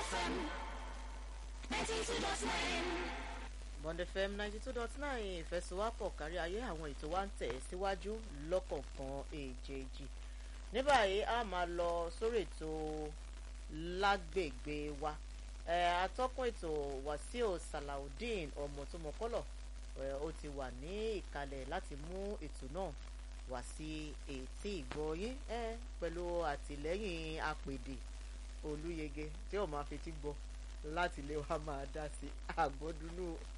FM 92.9. Bond FM ninety two dot nine ìfẹsowápọ̀ kárí ayé àwọn ètò wa ń tẹ̀ síwájú lọ́kọ̀ọ̀kan èjèèjì ní báyìí a máa lọ sórí ètò lágbègbè wa ẹ atọ́kùn ètò Wàsíù Salaudeen ọmọtọmọkọlọ ẹ ó ti wà ní ìkàlẹ̀ láti mú ètò náà wá sí etí ìgbọ́yín ẹ pẹ̀lú àtìlẹ́yìn apèdè Olúyẹgẹ tí ó máa fetí gbọ́ láti lè wá máa dá sí àgbọ́dúnú